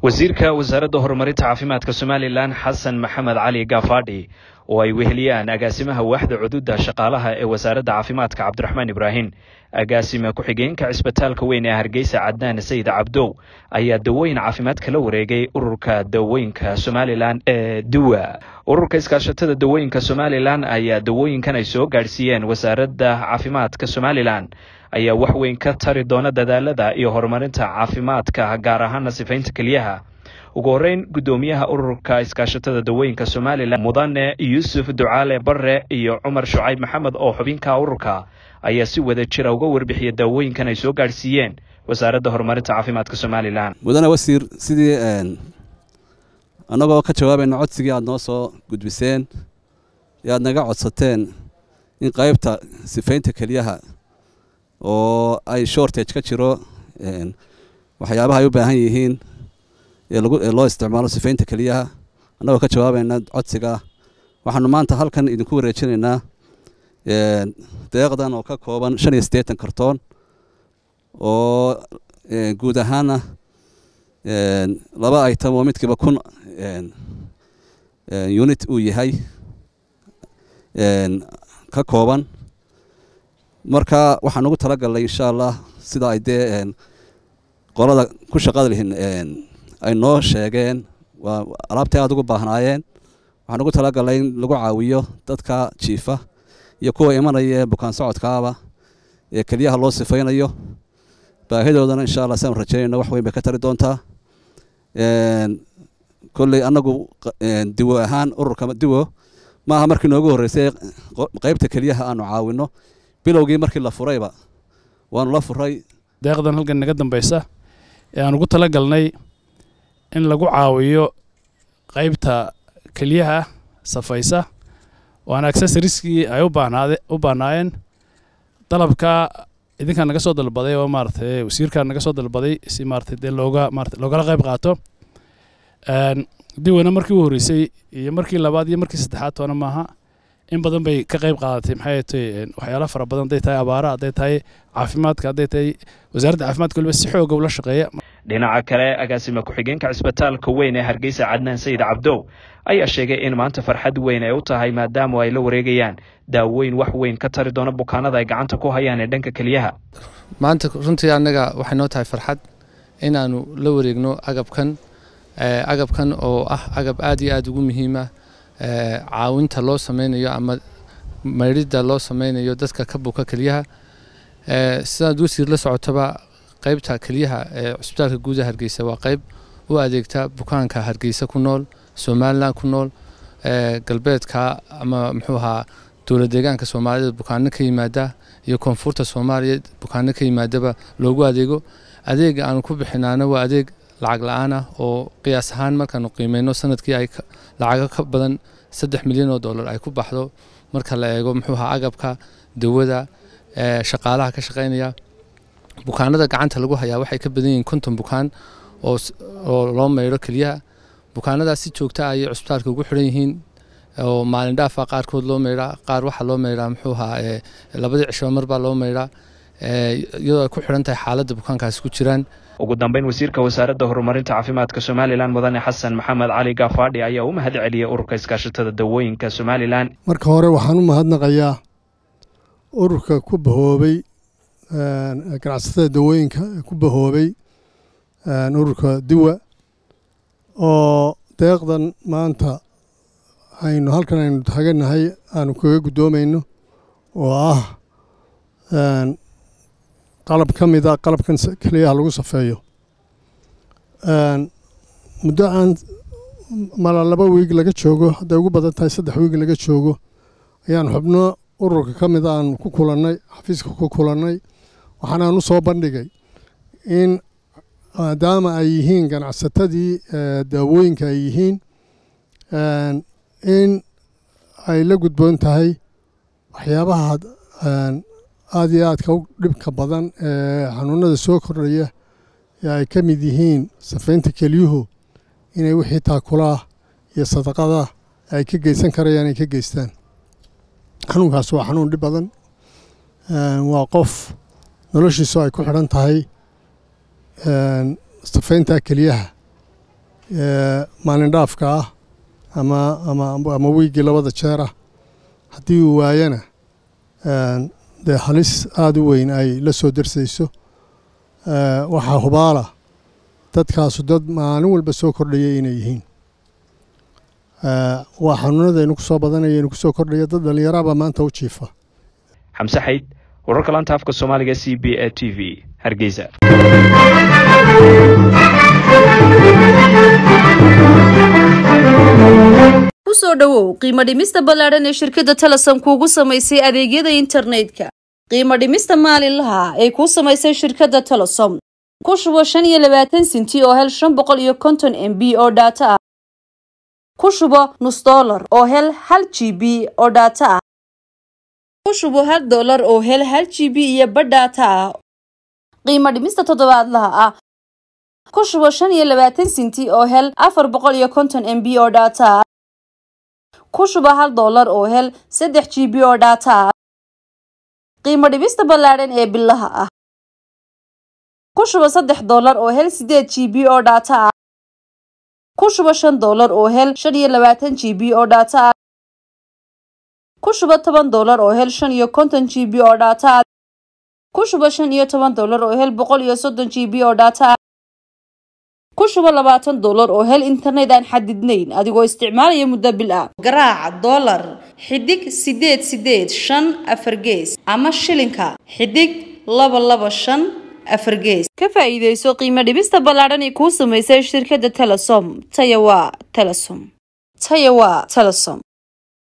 wasiirka wasaaradda horumarinta caafimaadka somalilan xasan maxamed cali gaafadhi oo ay weheliyaan agaasimaha waaxda cududa shaqaalaha ee wasaaradda caafimaadka cabdiraxmaan ibraahim agaasime ku-xigeenka cisbitaalka weyn ee hargeysa cadnaan sayid cabdow ayaa dawooyin caafimaad kala wareegay ururka dawooyinka somalilan ee duwa ururka iskaashatada dawooyinka somalilan ayaa dawooyinkan ay soo gaadhsiiyeen wasaaradda caafimaadka somalilan ayaa wax weyn ka tari doona dadaalada iyo horumarinta caafimaadka gaar ahaana sifaynta keliyaha ugu horreyn guddoomiyaha ururka iskaashatada dawooyinka somalilan mudane yuusuf ducaale barre iyo cumar shucayb maxamed oo xubinka ururka ayaa si wada jira uga warbixiya daawooyinkan ay soo gaadhsiiyeen wasaaradda horumarinta caafimaadka somalilan mudane wasiir sidii annagoo ka jawaabayna codsigii aad noo soo gudbiseen ee aad naga codsateen in qaybta sifaynta keliyaha oo ay shortage ka jiro waxyaabaha ay u baahan yihiin ee loo isticmaalo sifaynta keliyaha annagoo ka jawaabayna codsiga waxaanu maanta halkan idinku wareejinaynaa deeqdan oo ka kooban shan iyo siddeetan kartoon oo guud ahaana laba item oo midkiiba kun unit uu yahay ka kooban marka waxaan ugu talagalnay insha allah sida ay dee qolada ku shaqada lihin ay noo sheegeen waa alaabtay aada ugu baahnaayeen waxaan ugu talagalnay in lagu caawiyo dadka jiifa iyo kuwa imanaya ee bukaan socodkaaba ee keliyaha loo sifaynayo baahidoodana insha allah siaanu rajeynayno wax weyn bay ka tari doontaa kolley annagu diwo ahaan ururka diwo maaha markii noogu horreysay qaybta keliyaha aanu caawinno bilowgii markii la furayba waanu la furay deeqdan halkan naga dambaysa ee aan ugu tala galnay in lagu caawiyo qaybta keliyaha safaysa waana accessorieskii ay u baahnaayeen dalabka idinkaa naga soo dalbaday oo maaragtay wasiirkaa naga soo dalbaday si maaragtay dee looga maarata loogala qayb qaato diwana markii u horreysay iyo markii labaad iyo markii saddexaad toona maaha in badan bay ka qayb qaadatay maxay tahay waxyaala fara badan hadday tahay abaara hadday tahay caafimaadka hadday tahay wasaaradda caafimaadka waliba si xooga ula shaqeeya dhinaca kale agaasime ku-xigeenka cisbitaalka weyn ee hargeysa cadnaan sayid cabdow ayaa sheegay in maanta farxad weyn ay u tahay maadaama ay la wareegayaan daawooyin wax weyn ka tari doona bukaanada ay gacanta ku hayaan ee dhanka keliyaha maanta runtii annaga waxay noo tahay farxad inaannu la wareegno agabkan agabkan oo ah agab aad iyo aad ugu muhiima caawinta loo sameynayo ama maydhidda loo sameynayo dadka ka buka keliyaha sidaad wasiir la socotaba qaybta keliyaha ee cusbitaalka guudaha hargeysa waa qayb u adeegta bukaanka hargeysa ku nool somalilan ku nool galbeedka ama muxuu ahaa dowlad deegaanka soomaalida bukaano ka yimaada iyo koonfurta soomaaliya bukaano ka yimaadaba loogu adeego adeega aanu ku bixinaana waa adeeg lacag la-aan ah oo qiyaas ahaan markaanu qiimeyno sanadkii ay lacago ka badan saddex milyan oo dollar ay ku baxdo marka la eego muxuu ahaa agabka dawada shaqaalaha ka shaqeynaya bukaanada gacanta lagu hayaa waxay ka badan yihiin konton bukaan oo loo maydho keliyaha bukaanadaas si joogta ah ayay cusbitaalka ugu xidhan yihiin oo maalin dhaafa qaarkood loo maydhaa qaar waxaa loo maydhaa muxuu ahaa labadii cisho marbaa loo maydhaa iyadoo ay ku xidhan tahay xaaladda bukaankaasi ku jiraan ugu dambeyn wasiirka wasaaradda horumarinta caafimaadka somalilan mudane xasan maxamed cali gaafadhi ayaa u mahad celiyey ururka iskaashatada dawooyinka somalilan marka hore waxaan u mahadnaqayaa ururka ku bahoobay ganacsatada dawooyinka ku bahoobay ururka diwa oo deeqdan maanta aynu halkan aynu taaganahay aanu kaga guddoomayno oo ah qalab ka mid a qalabkan keliyaha lagu safeeyo muddo aan mala laba wiig laga joogo hadday ugu badan tahay saddex wiig laga joogo ayaan xubno ururka ka mid aan ku kulannay xafiiska ku kulannay waxaanaan u soo bandhigay in maadaama ay yihiin ganacsatadii daawooyinka ay yihiin in ay la gudboon tahay waxyaabaha aada iyo aadka u dhibka badan ee xanuunada soo kordhaya ee ay ka mid yihiin safaynta kelyuhu inay wixii taakulaah iyo sadaqada ay ka geysan karayaan ay ka geystaan xanuunkaas waa xanuun dhib badan waa qof noloshiisu ay ku xidhan tahay safaynta keliyaha maalin dhaafka ah ama ama ama wiiggii labada jeer ah haddii uu waayana dee halis aada u weyn ay la soo darsayso waxaa hubaala dadkaasu dad maalin walba soo kordhaya inay yihiin waa xanuunadaynu ku soo badanaya inu ku soo kordhaya dad dhallinyarabaa maanta u jiifa xamse xayd wararka laanta afka soomaaliga c b a t v hargeysa kusoo dhowow qiimo dhimista ballaadhan ee shirkadda talasan kuugu samaysay adeegyada internetka qiimo dhimista maalinlaha ay kuu samaysay shirkadda talasom ku shubo shan iyo labaatan sinti oo hel shan boqol iyo konton m b oo dhaato ah ku shubo nus dollar oo hel hal g b oo dhaato ah ku shubo hal dollar oo hel hal g b iyo badh dhaato ah qiimo dhimista toddobaadlaha ah ku shubo shan iyo labaatan sinti oo hel afar boqol iyo konton m b oo dhaato ah ku shuba hal dollar oo hel saddex g b oo dhaata ah qiimo dhibista ballaadhan ee bilaha ah ku shuba saddex dollar oo hel sideed g b oo dhaata ah ku shuba shan dollar oo hel shan iyo labaatan g b oo dhaata ah ku shuba toban dollar oo hel shan iyo konton g b oo dhaata ah ku shuba shan iyo toban dollar oo hel boqol iyo soddon g b oo dhaata ah ku shubo labaatan dollar oo hel internet aan xadidnayn adigoo isticmaalaya muddo bil ah garaaca dollar xidig sideed sideed shan afar gees ama shilinka xidig laba laba shan afar gees ka faa'iidayso qiimo dhibista ballaadhan ee kuu samaysay shirkadda telesom taya waa telesom taya waa telesom